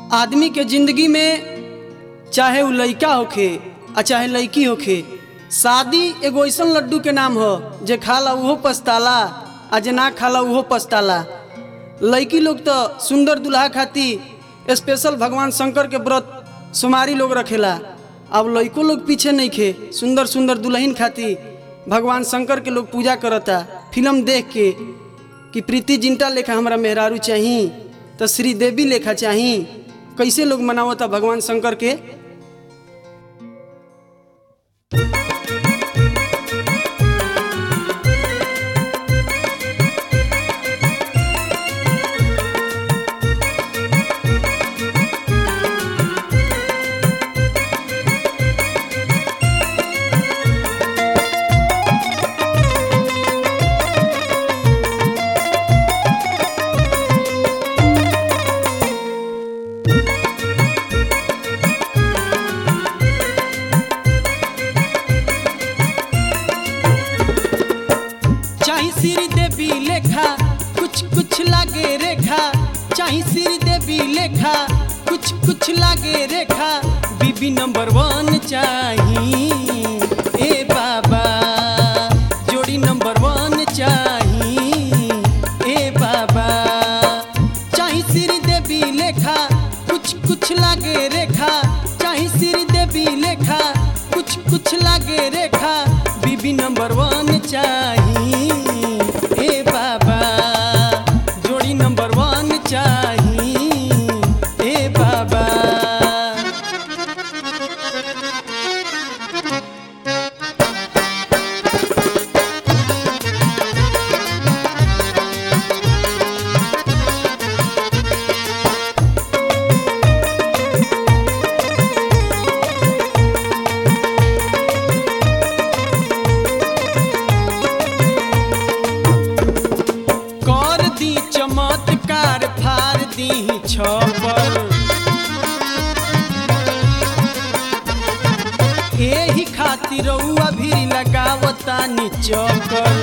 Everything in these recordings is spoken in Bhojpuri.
आदमी के जिंदगी में चाहे उ लइका होखे आ चाहे लइकी होखे शादी एगो ऐसन लड्डू के नाम हो जे खाला उहो पछताला आ जे ना खाला उहो पछताला लइकी लोग तो सुंदर दुल्हा खाती स्पेशल भगवान शंकर के व्रत सुमारी लोग रखेला अब लइको लोग पीछे नहीं खे सुंदर सुंदर दुल्हन खाती भगवान शंकर के लोग पूजा करता फिल्म देख के कि प्रीति जिंटा लेखा हमरा मेहरारू चाही तो श्री देवी लेखा चाही कैसे लोग मनावता भगवान शंकर के चाही श्री देवी लेखा कुछ कुछ लागे रेखा चाही श्री देवी लेखा कुछ कुछ लागे रेखा बीबी नंबर वन चाही ए बाबा जोड़ी नंबर वन चाही ए बाबा चाही श्री देवी लेखा कुछ कुछ लागे रेखा चाही श्री देवी लेखा कुछ कुछ लागे रेखा बीबी नंबर वन चाही ए बाबा जोड़ी नंबर वन चाही ए बाबा कर दी चमत्कार फार दी छपर एही खातिर रउआ भी लगावता निचकर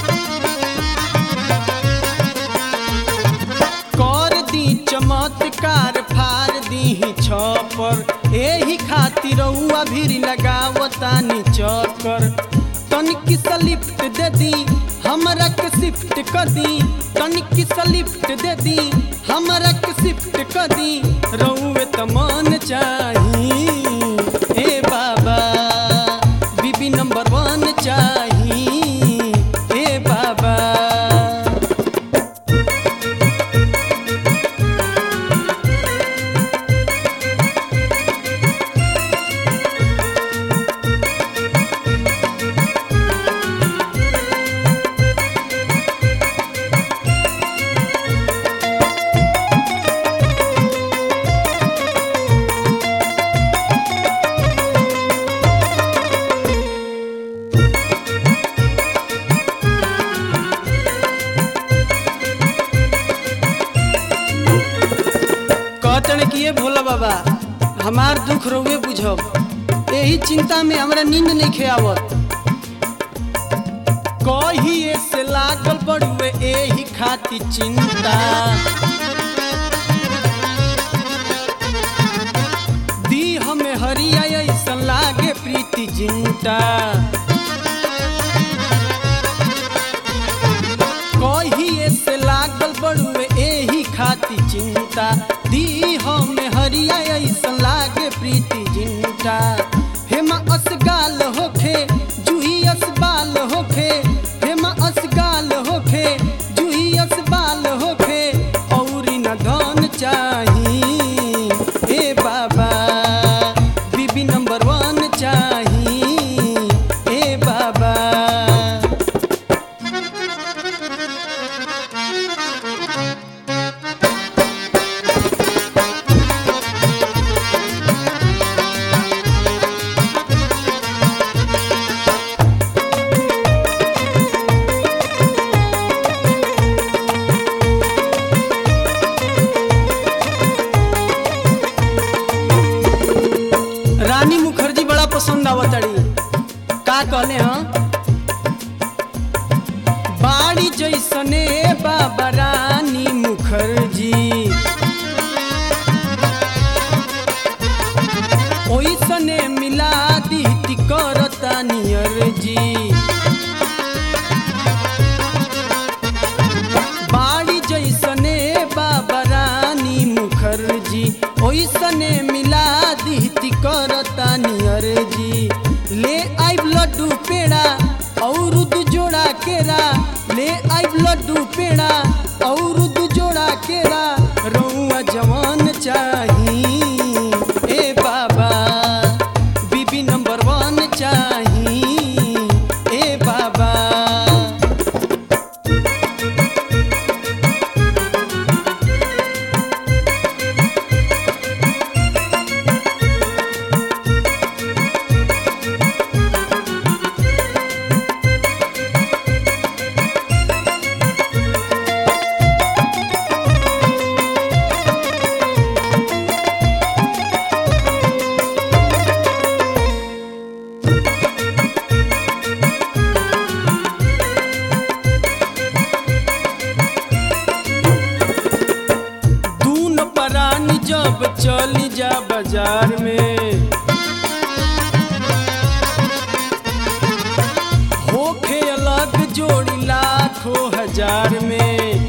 कर दी चमत्कार फार दी छपर एही खातिर रउआ भी लगावता निचकर तनिक सा लिफ्ट दे दी हमरा के शिफ्ट कर दी तनिक सा लिफ्ट दे दी हमरा के शिफ्ट कर दी रउए त मन चाही ए बाबा बीबी नंबर वन चाही ए बाबा कहतन कि ये भोला बाबा हमार दुख रउए बुझब यही चिंता में हमरा नींद नहीं खेआवत कहिए से लागल बड़ुए एही खाती चिंता दी हमें हरिया ऐसन लागे प्रीति जिंटा कहिए से लागल बड़ुए एही खाती चिंता दी हम हरिया ऐसन लागे प्रीति जिंटा हेमा असगाल होखे जूही असबाल होखे हेमा असगाल होखे जूही असबाल होखे औरी न धन चाही ए बाबा बीबी नंबर वन चाही ए बाबा रानी मुखर्जी बड़ा पसंद आवतड़ी का कहले हाँ बाड़ी जैसने बाबा रानी मुखर्जी चली जा बाजार में होखे अलग जोड़ी लाखों हजार में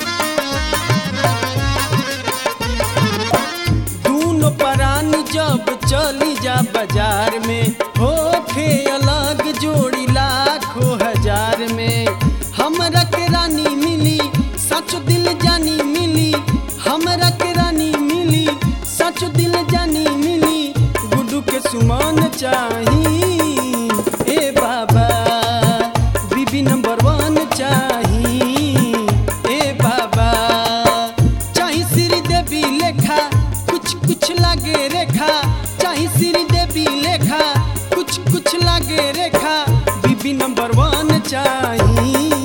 दूनो परानी जब चली जा बाजार में होखे अलग जोड़ी लाखों हजार में हमरा के रानी मिली सच दिल जानी मिली हमरा के रानी मिली सच दिल जानी मिली गुड्डू के सुमन चाही ए बाबा बीबी नंबर वन चाही ए बाबा चाही श्री देवी लेखा कुछ कुछ लागे रेखा चाही श्री देवी लेखा कुछ कुछ लागे रेखा बीबी नंबर वन चाही